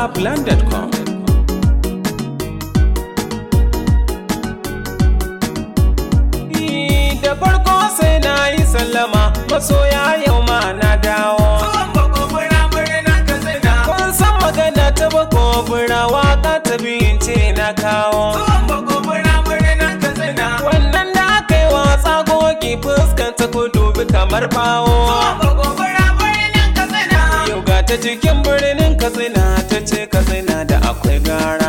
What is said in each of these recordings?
hausaplan.com da farko sai na yi sallama masoya yau ma na dawo kun san magana ta bako bura waka ta biyun ce na kawo wannan da aka yi watsa goge fuskanta ku dubi kamar bawo yau ga ta cikin birnin katsina ta ce katsina da akwai gara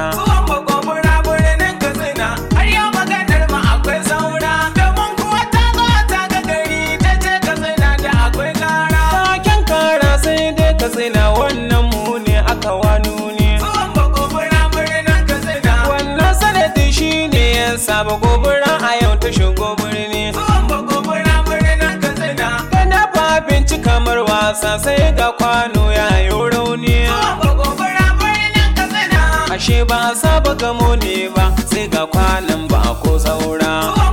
taken kara sai dai katsina wannan mu ne aka wanu ne wannan sanadi shi ne ya saba gobara a yau ta shigo birni kana ba abinci kamar wasa sai ga kwano ya yi rauni ashe ba a saba gamo ne ba sai ga kwanan ba ko saura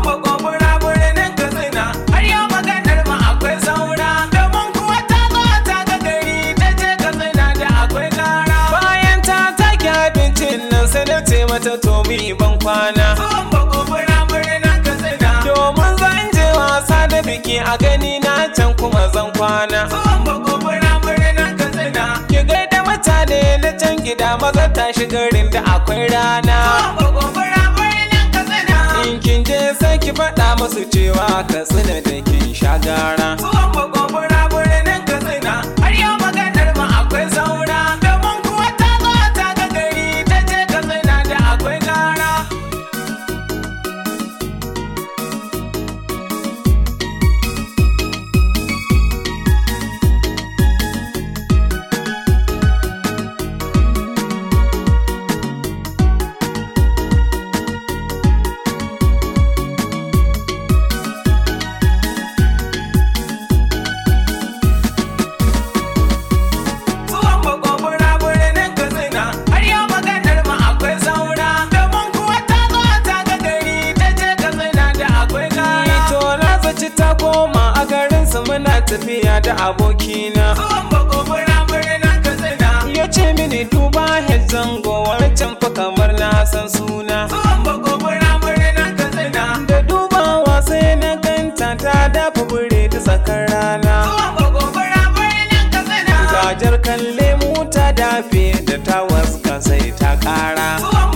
bayan ta take abincin nan sai na ce mata to mi ban kwana domin zan je wasa da biki a gani na can kuma zan kwana ki gaida mutane na can gida maza tashi garin da akwai rana in kin je sai ki faɗa musu cewa ka tsina da kin sha gara to na zaci ta koma a garinsa muna tafiya da abokina ya ce mini duba head zango wancan fa kamar na san suna da dubawa sai na ganta ta dafa bure ta tsakar rana gajar kalle mu ta dafe da ta waska sai ta kara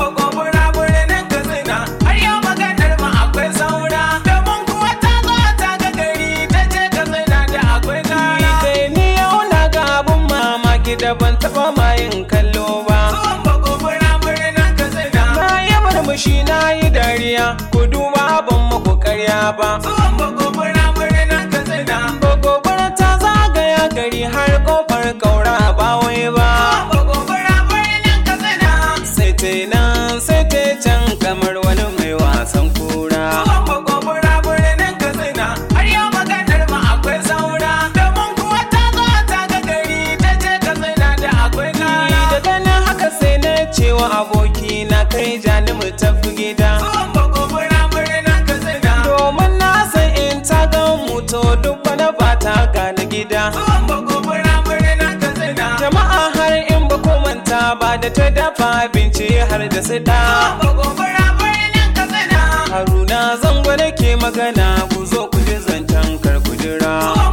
kai ni yau na ga abun mamaki da ban taba mayin kallo ba na yi murmushi na yi dariya ku duba ban muku karya ba gobara ta zagaya gari har kofar kaura ba wai ba sai ta yi nan sai ta yi can kamar wani mai wasan kura da ganin haka sai na cewa aboki na kai jani mu tafi gida domin na san in ta ga mutu duk wani ba ta gane gida jama'a har in ba ku manta ba da ta dafa abinci har da su da haruna zango nake magana ku zo ku ji zancen kar ku jira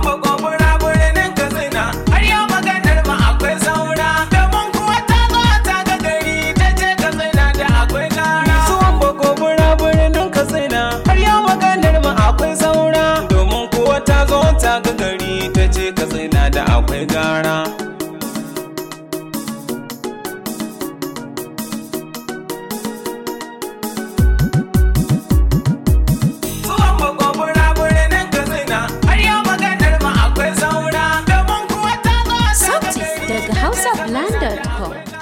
zuwan bagobura birnin katsina har yau maganar mu akwai saura domin kuwa ta zo ta ga gari ta ce katsina da akwai gara Sauti daga hausaplan.com